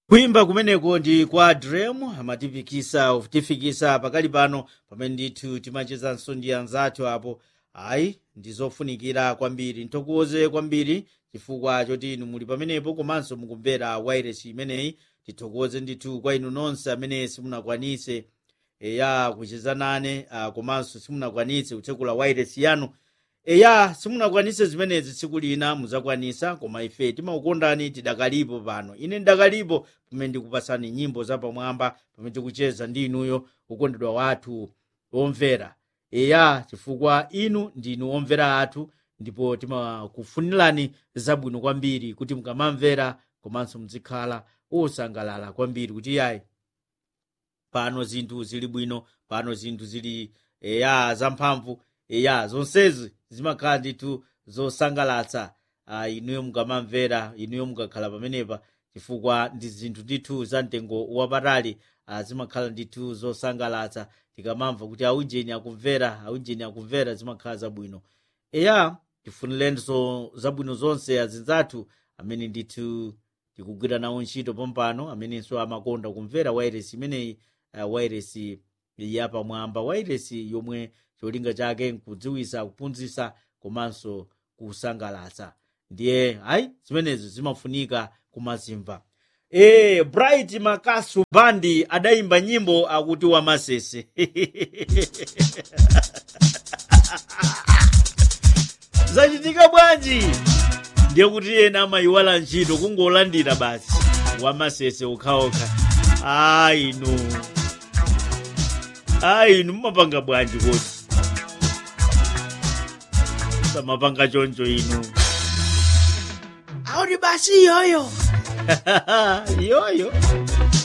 kuyimba kumeneko ndi kwa drem amatifikisa kutifikisa pakali pano pamene ndithu timachezanso ndi anzathu apo ayi ndizofunikira kwambiri nthokoze kwambiri chifukwa choti inu muli pamenepo komanso mukumvera wairesi imeneyi tithokoze ndithu kwa inu nonse amene simunakwanise eya kucheza nane uh, komanso simunakwanise kutsekula wairesi yanu eya simunakwanise zimenezi tsiku lina muzakwanisa koma ife timakukondani tidakalipo pano ine ndakalipo pamene ndikupasani nyimbo zapamwamba pamene tikucheza ndi inuyo kukondedwa wathu omvera eya chifukwa inu ndinu omvera athu ndipo timakufunirani zabwino kwambiri kuti mukamamvera komanso muzikhala osangalala kwambiri kuti yayi pano zinthu zili bwino pano zinthu zili eya zamphamvu eya zonsezi zimakhala ndithu zosangalatsa uh, inuyo mukamamvera inuyo mukakhala pamenepa chifukwa ndi zinthu ndithu za mtengo wapatali uh, zimakhala ndithu zosangalatsa tikamamva kuti aujeni akumvera aujeni akumvera zimakhala zabwino eya tifunirenso zabwino zonse azinzathu amene ndithu tikugwira nawo ntchito pompano amenenso amakonda kumvera wairesi imeneyi uh, wairesi yapamwamba wairesi yomwe cholinga chake nkudziwisa kuphunzitsa komanso kusangalatsa ndiye ayi zimenezo zimafunika kumazimva e bright makasu bandi adayimba nyimbo akuti wamasese zachitika bwanji ndiye kuti ena amayiwala ntchito kungolandira basi wamasese ukhaokha ayinu ayinu mumapanga bwanji kodi samapanga choncho inu auti basi iyoyo iyoyo